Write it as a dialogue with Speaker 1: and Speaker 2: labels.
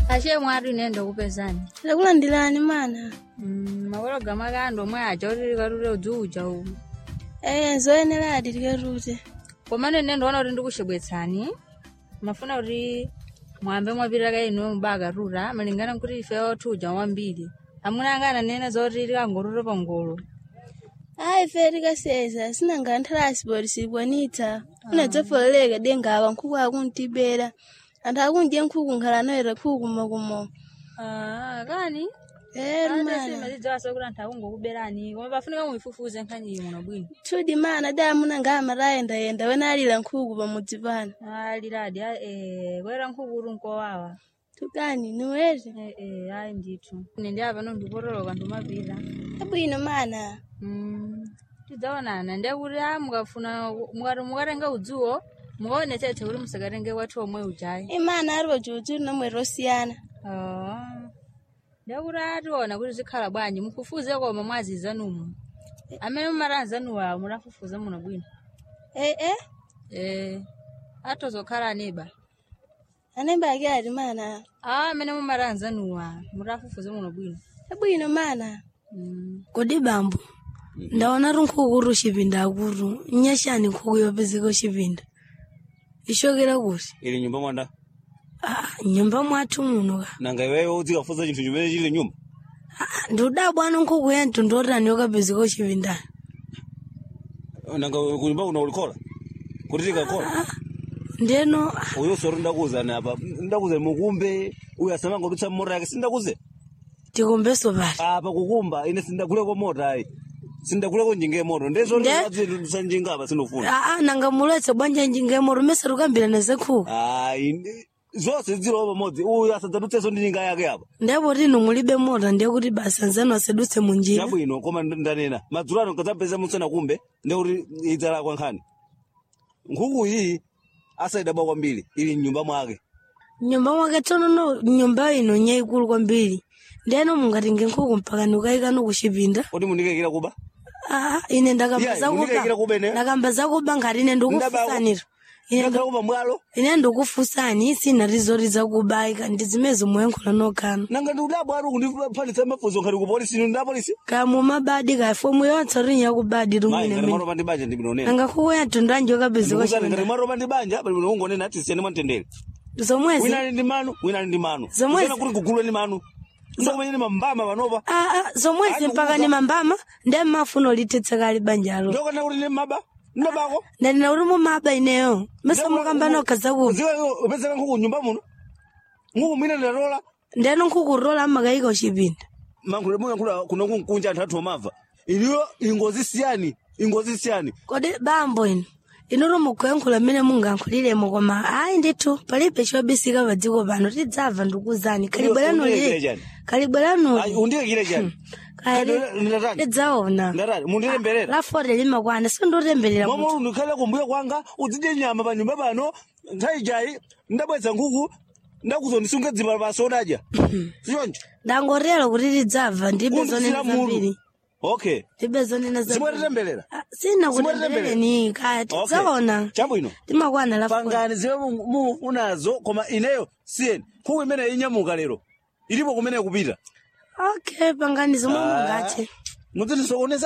Speaker 1: ashe mwari nenda kupezani
Speaker 2: ndakulandirani mana
Speaker 1: Mm, makolo gama kando omwe aja kuti likalute udzuuja umu
Speaker 2: eye nzoyeneradi likatute
Speaker 1: komane nne ndiona kuti ndikuchebwetsani mafuna kuti mwambe mwapita kaino mubakatuta malingana nkuti ife othuja wambiri amuna anga ananena zoti likangotute pangolo
Speaker 2: ayi fe tikaseza sinanga nthalasi poti silipwanitsa unadzafololeka dengapa nkhuku akuntibera anthu akunje nkhuku nkhala anoyera nkhuku kumokumo
Speaker 1: Ah, kani
Speaker 2: eri mana
Speaker 1: mazidziwaso kuti anthu akungokuberani koma pafunika muifufuze nkhani muno bwino
Speaker 2: tudi mana da munanga amatayendayenda wena alira nkhuku pamudzi pano
Speaker 1: aliradi kwera nkhuku kuti nkowawa
Speaker 2: tukani niwete
Speaker 1: Eh, eh, ayi ndithu ine ndi apa nondipotoloka ndimapita
Speaker 2: abwino mana
Speaker 1: Mm, tidzaonana ndiye kuti a mukafuna mukati mukatenga udzuwo mukaonetsetse kuti musakatenge kwathu omwe ujayi
Speaker 2: imana ali pajudzuli nomwera osiyana
Speaker 1: Ah, ndiye kuti ationa kuti zikhala bwanji mufufuze koma mwazizanumu amene mumatanzanuwa mutafufuza muno bwino
Speaker 2: ee eh,
Speaker 1: eh atozokhala aneba
Speaker 2: anembe ake ati mana
Speaker 1: a amene mumatanzanuwa mutafufuze muno bwino
Speaker 2: abwino mana
Speaker 1: Mm.
Speaker 3: kodi bambo ndaona ri nkhuku kuti uxipinda akuru nyaxani nkhuku yopezeka uxipinda ixokera kuti
Speaker 4: ili nyumba mwanda
Speaker 3: ah, nyumba mwathu muno ka
Speaker 4: nanga iweyo uzikafuza chinthu chimene chili nyumba
Speaker 3: ah, ndiudabwana nkhuku ya mtundu otani yokapezeka uxipindani
Speaker 4: nanga kunyumba kuno ulikola kuti tikakola
Speaker 3: ndeno
Speaker 4: uyo sori ndakuzani apa ndakuzani mukumbe uyo asamanga kudutsa mmota yake sindakuze
Speaker 3: tikumbeso pati
Speaker 4: apa kukumba ine sindakuleko mota ayi sindakuleko njinga moto ndezo
Speaker 3: Nde-
Speaker 4: sanjinga apa sinofuna
Speaker 3: aa nanga muletse bwanja njingemo rumesa rukambirana zekhuku
Speaker 4: ayi ndi- zonse zilowo pamodzi uyo asadzadutseso ndi njinga yake apa
Speaker 3: ndipo tino mulibe mota ndiye kuti basa nzanu asadutse munjira
Speaker 4: chabwino koma nd- ndanena madzulo ano nkadzapeza musana kumbe ndekuti idzalakwa nkhani nkhuku iyi asaidaba kwambiri ili mnyumba mwake
Speaker 3: nyumba mwake tsonono nyumba ino nyaikulu kwambiri ndeno mungatinge nkhuku mpaka ndikayikano kuxipinda
Speaker 4: kuti mundikekera kuba
Speaker 3: Ah, ine ndakamba
Speaker 4: Yeah, munikekera
Speaker 3: zakuba
Speaker 4: kubene.
Speaker 3: ndakamba zakuba ngati ine ndikufusaniro Ine
Speaker 4: ndakhala kuba mwalo
Speaker 3: ine ndikufusani sina tizoti zakubayika ndi zimezi muyankhula nokano
Speaker 4: nanga ndiudabwa ari kundiphanitsa mafunzo ngati ku polisi ino ndapolisi
Speaker 3: kamu mabadi ka fomu yonse rini yakubadi
Speaker 4: mayi
Speaker 3: rimwine
Speaker 4: ngati
Speaker 3: mene
Speaker 4: mwaropa ndi banja ndibinonena
Speaker 3: nanga nkhuku ya mtundu anji yokapezeka
Speaker 4: ndikuzani ngati
Speaker 3: xipinda
Speaker 4: mwaropa ndi banja pali bino ungonena ati siyani mwamtendere
Speaker 3: zomwezi
Speaker 4: wina ali ndi manu wina ali ndi manu
Speaker 3: Zomwezi-
Speaker 4: Kusiyana kuti kugulwe ndi manu ndokumenyeni mambama panopa
Speaker 3: Ah, ah, zomwezi
Speaker 4: Ayi,
Speaker 3: mpaka
Speaker 4: kukuza-
Speaker 3: ni mambama ndiye mmafuna ulithetseka ali banjalo
Speaker 4: ndokana kuti ndi maba ndabako
Speaker 3: ndandina kuti mumaba ineyo mesa mukamba nokha zakuba
Speaker 4: ziwe upezeka nkhuku nyumba muno nkhuku mwina ndatola
Speaker 3: ndeno nkhuku rola amakayika uxipinda
Speaker 4: mankhule muyankhula kuno kunkunja anthu athu omava iliyo ingozi siyani ingozi siyani
Speaker 3: kodi bambo ino inutu mukuyankhula mmene mungayankhuliremo koma ayi ndithu palibe chobisika pa dziko pano tidzamva ndikuzani kalibweranu
Speaker 4: Undiyekere
Speaker 3: li
Speaker 4: chani?
Speaker 3: kalibweranu
Speaker 4: Ayi, undiyekire chani ndatani
Speaker 3: tidzaona
Speaker 4: ndatani mundilemberera
Speaker 3: lafote limakwana sindotemberera munthu
Speaker 4: momwe undikhale kumbuyo kwanga udzidye nyama pa nyumba pano nthawi jayi ndabwetsa nkhuku ndakuzondisunga dzima pasi odadya sichoncho
Speaker 3: ndangotero kuti tidzamva ndibe zonena
Speaker 4: Undisira mulu.
Speaker 3: zambiri
Speaker 4: okay
Speaker 3: ndibe zonena zambiri
Speaker 4: simwatitemberera
Speaker 3: Ah, sina kutemberereni kaya tidzaona
Speaker 4: chabwino
Speaker 3: timakwana lafote
Speaker 4: pangani zimwe mu- mufunazo koma ineyo siyeni nkhuku imene inyamuka lero ilipo kumene kupita
Speaker 3: okay pangani zomwe mungathe
Speaker 4: mudzitisokoneza